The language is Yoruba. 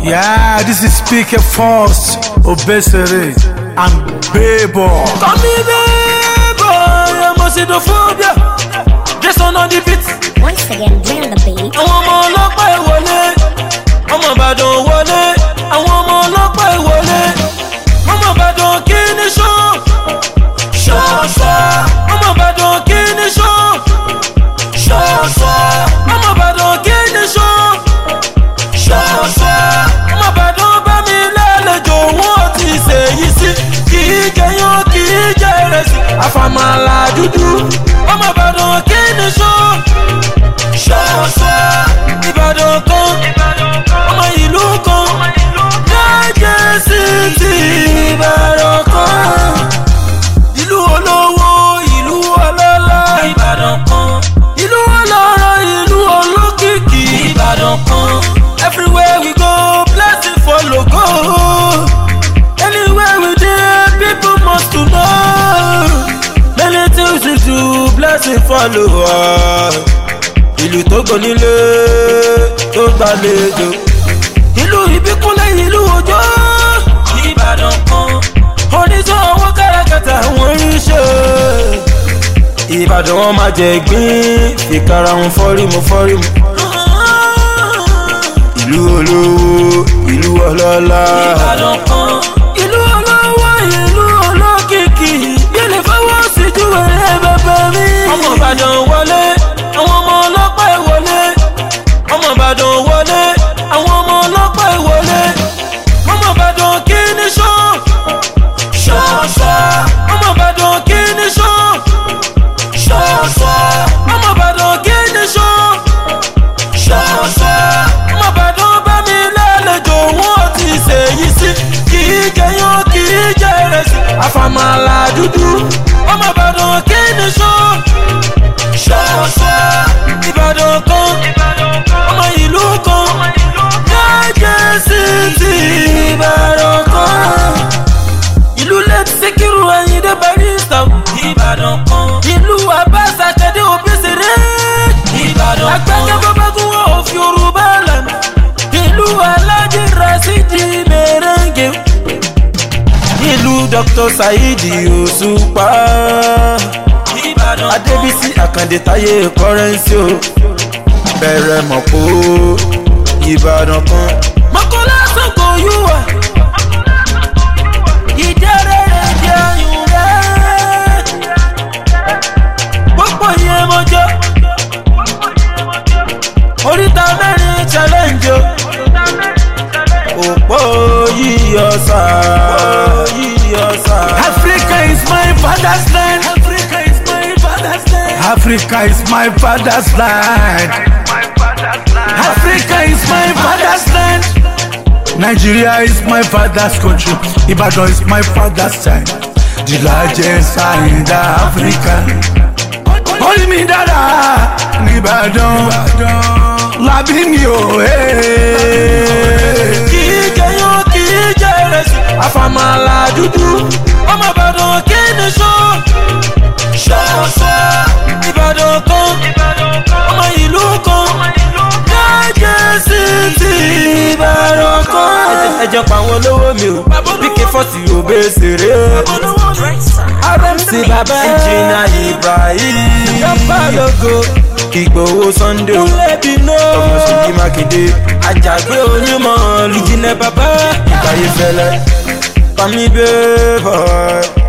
Yeah, this is Speaker Force, Obesere, and Bebo. Call me baby, I'm a xenophobia. Jason on the beat. Once again, bring on the beat. Àwọn ọmọ ọlọ́pàá ìwọlé. Ọmọ Ìbàdàn wọlé. Àwọn ọmọ ọlọ́pàá ìwọlé. Ọmọ Ìbàdàn kí ni ṣó? Ṣọ́ọ̀ṣọ́. Ọmọ Ìbàdàn kí ni ṣó? Ṣọ́ọ̀ṣọ́. Ọmọ Ìbàdàn kí ni ṣó? Ṣọ́ọ̀ṣọ́. Ọmọ Ìbàdàn bá mi lálejò wọ́n ti ṣèyí sí. Kì í jẹyán kì í jẹ ìrẹsì. Àfàmàlà dúdú. Ọmọ Ìbàdàn kí ni ṣó? Ṣọ́ọ̀ṣọ́. Ìbàdàn kan. Ọmọ ìlú kan. Jẹ́jẹ́ sí ti Ìbàdàn kan ìlú olówó ìlú ọlọ́lá ìbàdàn kan ìlú ọlọ́rọ̀ ìlú olókìkí ìbàdàn kan everywhere we go blessing follow go anywhere we dey people must to know many things we do blessing follow us ìlú tó gbónílé tó gbàlejò ìlú ìbíkúnlẹ̀ ìlú òjò ìbàdàn kan oníṣẹ́ owó káràkátà wọ́n ń ṣe. ìbàdàn wọn máa jẹ gbín ìkara wọn fọ́rímù fọ́rímù. ìlú olówó ìlú ọlọ́lá. ìbàdàn kan ìlú olówó ìlú olókìkí yẹlẹ fọwọ́ sí ju ẹ̀rẹ́ bàbá mi. ọmọ ìbàdàn wọlé àwọn ọmọ ọlọ́pàá ìwọlé ọmọ ìbàdàn wọlé àwọn ọmọ ọlọ́pàá ìwọlé ọmọ ìbàdàn kí ni ṣó ṣọ́ọ̀ṣọ́ ọmọ ìbàdàn kí ni ṣó ṣọ́ọ̀ṣọ́ ọmọ ìbàdàn kí ni ṣó ṣọ́ọ̀ṣọ́ ọmọ ìbàdàn bá mi lálejò wọ́n ti ṣèyí sí kì í jẹyán kì í jẹ ìrẹsì àfàmàlà dúdú ọmọ ìbàdàn kí ni ṣó ṣọ́ọ̀ṣọ́ ìbàdàn kan ọmọ ìlú kan jẹ́jẹ́ sí ti ìbàdàn kan ìlú lẹ́tí síkírù ẹ̀yìndé barista ìbàdàn kan ìlú abáṣà kẹ́dé òbíṣeré ìbàdàn kan agbẹ́jẹ́ bábágún wọn ò fi yorùbá lànà ìlú alájí rasidi mèrèǹgè ìlú dr saidi òṣùpá ìbàdàn kan adébísí àkàndé táyé kọ́rẹ́nsì o bẹ̀rẹ̀ mọ̀ pé ìbàdàn kan mọ̀kànlá sọ̀kò yúwà ìjẹ́rẹ́rẹ́ jẹ́ ayùn rẹ̀. Gbogbo yẹn mọ́jọ́. Oríta mẹ́rin challenge o. Òpó yíyọ sá. Yíyọ sá. Africa is my father's land. Africa is my father's land. Africa is my father's land. Africa is my father's land. Nigeria is my father's country. Ibadan is my father's time. The largest in the Africa. Hold me dada, Ibadan. Labi mi o, eh. Kì í jẹyán kì í jẹ ìrẹsì. Àfàmàlà dúdú. Ọmọ Ìbàdàn kí ni ṣó? Ṣọ́ọ̀ṣọ́. Ìbàdàn kan. Ọmọ ìlú kan. Jẹ́jẹ́ sí ti Ìbàdàn kan. Ẹ jẹ́ pa àwọn olówó mi o. PK forty òbí ṣeré. RMC bàbá ẹnjìnà Ibrahim. Yọ̀pá lógo. Ìgbòho Sunday o. Ọmọ Ṣèyí Mákindé. Àjàgbé onímọ̀ lùjìnà bàbá. Ìbáyé fẹ́lẹ́. Pàmí bẹ́ẹ̀ bọ̀.